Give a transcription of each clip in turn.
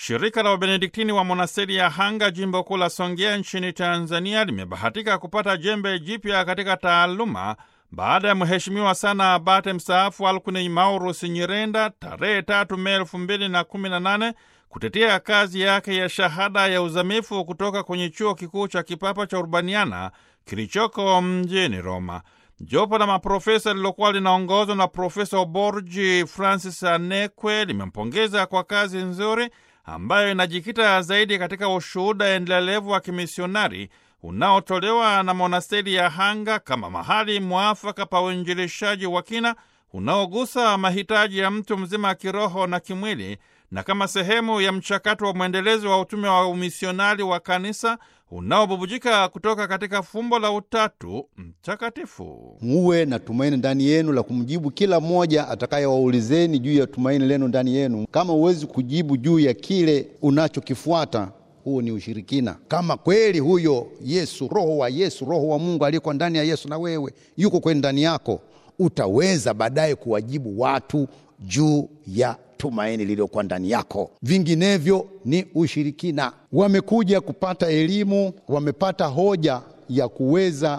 Shirika la Wabenediktini wa monasteri ya Hanga, jimbo kuu la Songea nchini Tanzania, limebahatika kupata jembe jipya katika taaluma baada ya mheshimiwa sana abate mstaafu Alkuini Maurus Nyirenda tarehe tatu Mei elfu mbili na kumi na nane kutetea kazi yake ya shahada ya uzamifu kutoka kwenye chuo kikuu cha kipapa cha Urbaniana kilichoko mjini Roma. Jopo la maprofesa lilokuwa linaongozwa na Profesa Oborji Francis Anekwe limempongeza kwa kazi nzuri ambayo inajikita zaidi katika ushuhuda endelevu wa kimisionari unaotolewa na monasteri ya Hanga kama mahali mwafaka pa uinjilishaji wa kina unaogusa mahitaji ya mtu mzima kiroho na kimwili na kama sehemu ya mchakato wa mwendelezo wa utume wa umisionari wa kanisa unaobubujika kutoka katika fumbo la Utatu Mtakatifu. muwe na tumaini ndani yenu la kumjibu kila mmoja atakayewaulizeni juu ya tumaini lenu ndani yenu. Kama huwezi kujibu juu ya kile unachokifuata, huo ni ushirikina. Kama kweli huyo Yesu, roho wa Yesu, roho wa Mungu aliyeko ndani ya Yesu na wewe yuko kwenye ndani yako, utaweza baadaye kuwajibu watu juu ya tumaini lililokuwa ndani yako. Vinginevyo ni ushirikina. Wamekuja kupata elimu, wamepata hoja ya kuweza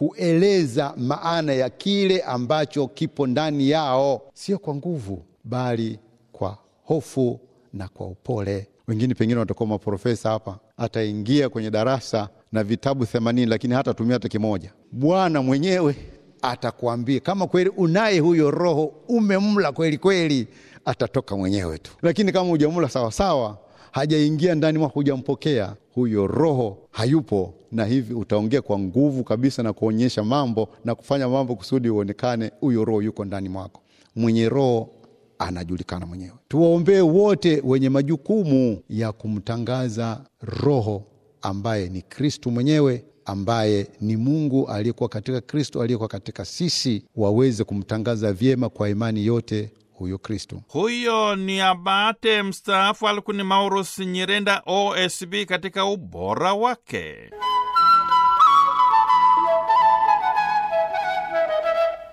kueleza maana ya kile ambacho kipo ndani yao, sio kwa nguvu, bali kwa hofu na kwa upole. Wengine pengine watakuwa maprofesa hapa, ataingia kwenye darasa na vitabu themanini, lakini hatatumia hata kimoja. Bwana mwenyewe atakuambia kama kweli unaye huyo Roho, umemla kweli kweli, atatoka mwenyewe tu. Lakini kama hujamla sawasawa, hajaingia ndani mwako, hujampokea huyo Roho, hayupo, na hivi utaongea kwa nguvu kabisa na kuonyesha mambo na kufanya mambo kusudi uonekane huyo Roho yuko ndani mwako. Mwenye Roho anajulikana mwenyewe. Tuwaombee wote wenye majukumu ya kumtangaza Roho ambaye ni Kristu mwenyewe ambaye ni Mungu aliyekuwa katika Kristo, aliyekuwa katika sisi, waweze kumtangaza vyema kwa imani yote huyo Kristo. Huyo ni abate mstaafu Alkuini Maurus Nyirenda, OSB, katika ubora wake.